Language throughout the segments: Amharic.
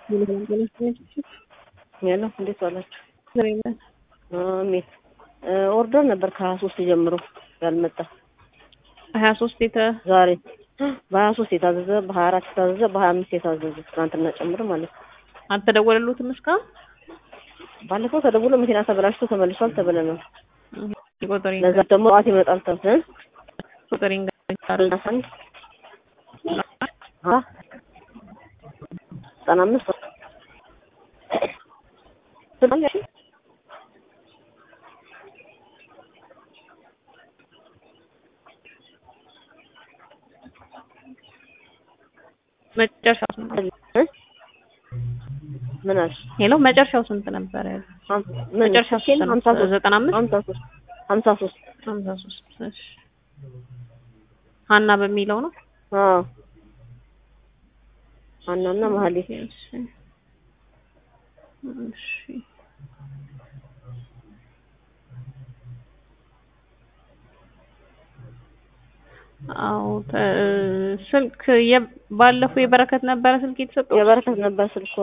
ያለው እንዴት ዋላችሁ? አሜን። ኦርደር ነበር ከሀያ ሶስት ጀምሮ ያልመጣ ሀያ ሶስት የተ ዛሬ በሀያ ሶስት የታዘዘ በሀያ አራት የታዘዘ በሀያ አምስት የታዘዘ ትናንትና ጨምሮ ማለት ነው። አልተደወለሉትም እስካሁን? ባለፈው ተደውሎ መኪና ተበላሽቶ ተመልሷል ተብለናል። ቁጥር ለዛ ደግሞ ጠዋት ይመጣል ተብለን ቁጥር አንድ አ ዘጠና አምስት መጨረሻው ስንት እ ምን አልሽ? ሄሎ መጨረሻው ስንት ነበረ? ምን መጨረሻው ስንት ነው? ሀምሳ ሶስት ዘጠና አምስት ሀምሳ ሶስት ሀምሳ ሶስት ሀምሳ ሶስት እሺ ሀና በሚለው ነው። አዎ ሀናና መሀሌት እሺ እሺ አዎ ተ- ስልክ የ- ባለፈው የበረከት ነበረ ስልክ የተሰጠው የበረከት ነበር ስልኩ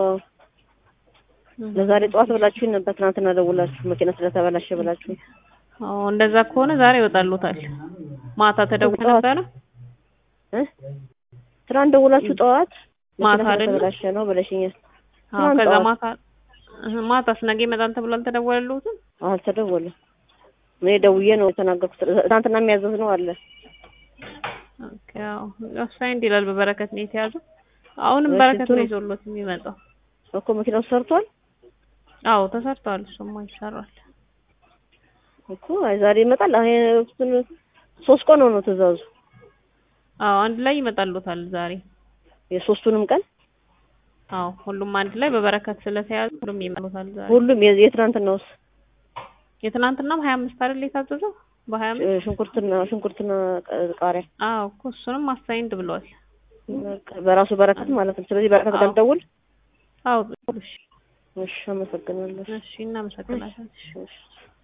ለዛሬ ጠዋት ብላችሁኝ ነበር። ትናንትና ደውላችሁ መኪና ስለተበላሸ ብላችሁ አዎ እንደዛ ከሆነ ዛሬ ይወጣሉታል። ማታ ተደውሎ ጠዋት ነበረ እ ትናንት ደውላችሁ ጠዋት ማታ መኪና አይደለ? ስለተበላሸ ነው ብለሽኛል። አዎ ትናንት ከዛ ጠዋት። ማታ እህ ማታስ ነገ ይመጣል ተብሎ አልተደወለልዎትም? አልተደወለም። እኔ ደውዬ ነው የተናገርኩት። ትናንትና የሚያዘዝ ነው አለ ኦኬ አዎ አሳይንድ ይላል በበረከት ነው የተያዘው። አሁንም እሺ፣ በረከት ነው እንትኑ- ይዞሎት የሚመጣው። እኮ መኪናው ሰርቷል አዎ ተሰርቷል። እሱማ ይሰራል። እኮ አይ ዛሬ ይመጣል። አይ እሱን ሶስት ቀን ነው ትእዛዙ አዎ አንድ ላይ ይመጣሉታል ዛሬ። የሶስቱንም ቀን አዎ ሁሉም አንድ ላይ በበረከት ስለተያዘ ሁሉም ይመጣሉታል ዛሬ። ሁሉም የ- የትናንትናውስ የትናንትናም ሀያ አምስት አይደል የታዘዘው? በሀያ አምስት እ፣ ሽንኩርትና ሽንኩርትና ቃ- ቃሪያ አዎ እኮ እሱንም አሳይንድ ብለዋል። በቃ በራሱ በረከት ማለት ነው። ስለዚህ በረከት ጋር አዎ። ደውል። አዎ እሺ እሺ፣ አመሰግናለሁ። እሺ እናመሰግናለን። እሺ